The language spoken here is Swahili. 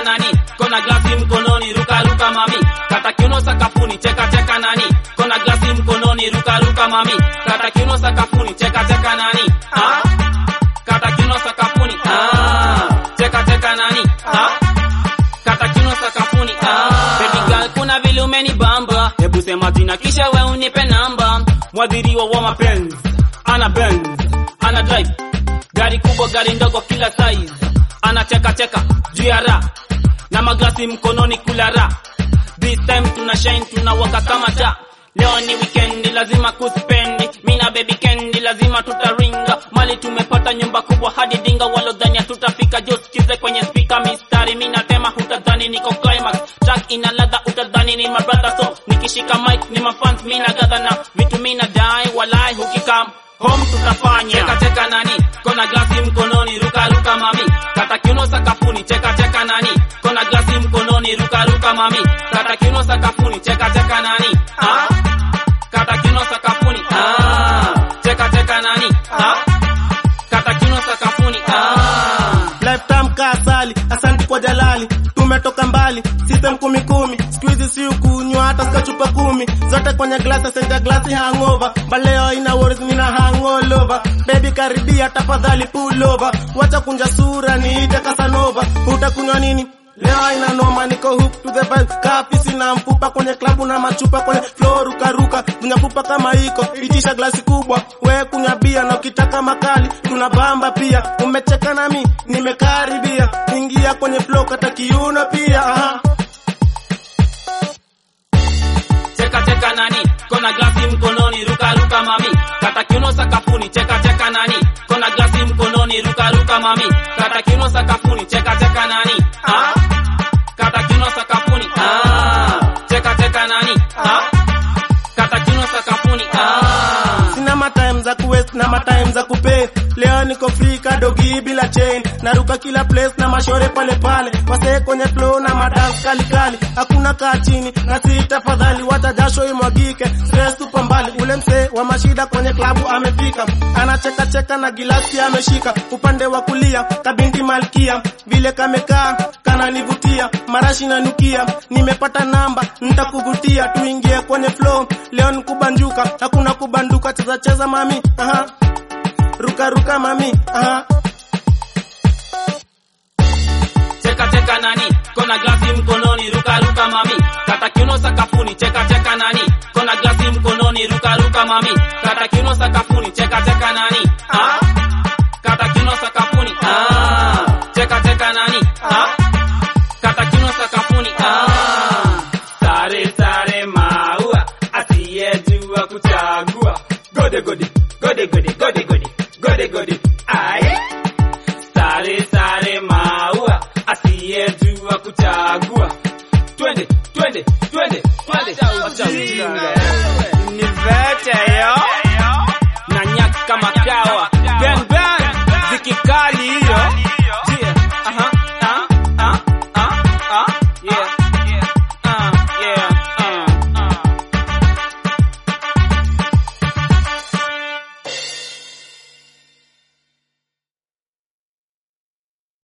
nani kona glasi mkononi ruka ruka mami kata kiuno sakafuni cheka cheka nani kona glasi mkononi ruka ruka mami kata kiuno sakafuni cheka cheka nani ah kata kiuno sakafuni ah cheka cheka nani ah kata kiuno sakafuni ah baby girl kuna vile umenibamba hebu sema jina kisha we unipe namba mwadhiriwa wa mapenzi ana Benz ana drive gari kubwa gari ndogo kila size ana cheka cheka juu ya ra na maglasi mkononi kula ra this time tuna shine tunawaka kama taa leo ni weekend lazima kuspendi mina baby candy lazima tutaringa mali tumepata nyumba kubwa hadi dinga walodhania tutafika jo sikize kwenye speaker mistari mina tema hutadhani niko climax track ina ladha utadhani ni my brother so nikishika mic ni mafans mina gadha na vitu mina dai walai hukikam home tutafanya cheka cheka nani kona glasi mkononi ruka ruka mami kata kiuno sakafuni cheka cheka nani kona glasi mkononi ruka ruka mami kata kiuno sakafuni cheka cheka nani ah kata kiuno sakafuni ah cheka cheka nani ah kata kiuno sakafuni ah lifetime kasali asante kwa jalali tumetoka mbali system kumi kumi squeeze si ukunywa hata sika chupa kumi zote kwenye glasi senja glasi hangover baleo ina worries nina hangover baby karibia tafadhali pull over wacha kunja sura niite kasanova utakunywa nini Leo ina noma niko hook to the vibe kapisi na mfupa kwenye klabu na machupa kwenye floor ruka ruka kunya pupa kama iko itisha glasi kubwa we kunya bia na ukitaka makali tunabamba pia umecheka nami nimekaribia ingia kwenye flow kata kiuno pia aha. cheka cheka nani kona glasi mkononi ruka ruka mami kata kiuno sakafuni cheka cheka nani kona glasi mkononi ruka ruka mami kata kiuno sakafuni cheka cheka nani ah kata kiuno sakafuni ah cheka cheka nani ah kata kiuno sakafuni ah sina matime za kuwest na matime za kupay leo niko free kadogi bila chain naruka kila place na mashore pale pale wasee kwenye flow na madance kali kali hakuna kaa chini na si tafadhali wacha jasho imwagike stress tupo mbali ule msee wa mashida kwenye klabu amefika anacheka cheka na gilasi ameshika upande wa kulia kabindi malkia vile kamekaa kananivutia marashi nanukia nimepata namba nitakuvutia tuingie kwenye flow leo nikubanjuka hakuna kubanduka cheza cheza mami aha ruka ruka mami aha cheka cheka nani kona glasi mkononi ruka ruka mami kata kiuno sakafuni cheka cheka nani kona glasi mkononi ruka ruka mami kata kiuno sakafuni cheka cheka nani ah kata kiuno sakafuni ah cheka cheka nani ah kata kiuno sakafuni ah sare sare maua asiyejua kuchagua gode gode gode gode gode gode gode gode ai sare sare maua asiyejua kuchagua twende twende twende twende Acha ujinga. ni vete yo na nyaka kama kawa